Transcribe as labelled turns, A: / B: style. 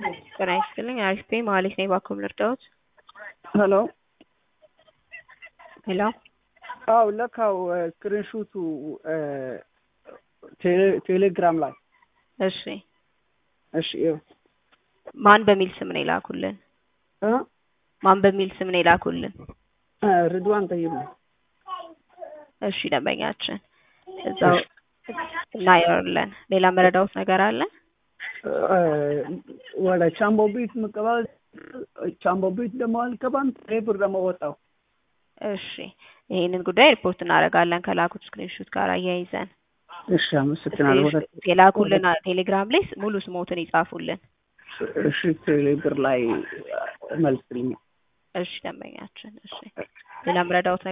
A: ጤና ይስጥልኝ አሪፍ ነኝ መሀሌት ነኝ ባክዎ ምን ልርዳዎት?
B: ሄሎ
A: ሄሎ
B: አው ለካው ስክሪንሹቱ ቴሌግራም ላይ
A: እሺ
B: እሺ ይኸው
A: ማን በሚል ስም ነው የላኩልን?
B: እ
A: ማን በሚል ስም ነው የላኩልን?
B: ርድዋን ጠይብ ነው።
A: እሺ ደንበኛችን እዛው እናየዋለን። ሌላ መረዳዎት ነገር አለ?
B: ወደ ቻምቦ ቤት መቀበል ቻምቦ ቤት ደግሞ አልገባም። ብር ደግሞ ወጣው።
A: እሺ ይሄንን ጉዳይ ሪፖርት እናደርጋለን ከላኩት ስክሪንሹት ጋር አያይዘን።
B: እሺ አመሰግናለሁ። ወደ
A: የላኩልን ቴሌግራም ላይ ሙሉ ስሞትን ይጻፉልን።
B: እሺ ቴሌብር ላይ መልስልኝ።
A: እሺ ደንበኛችን እሺ ሌላ መረዳዎት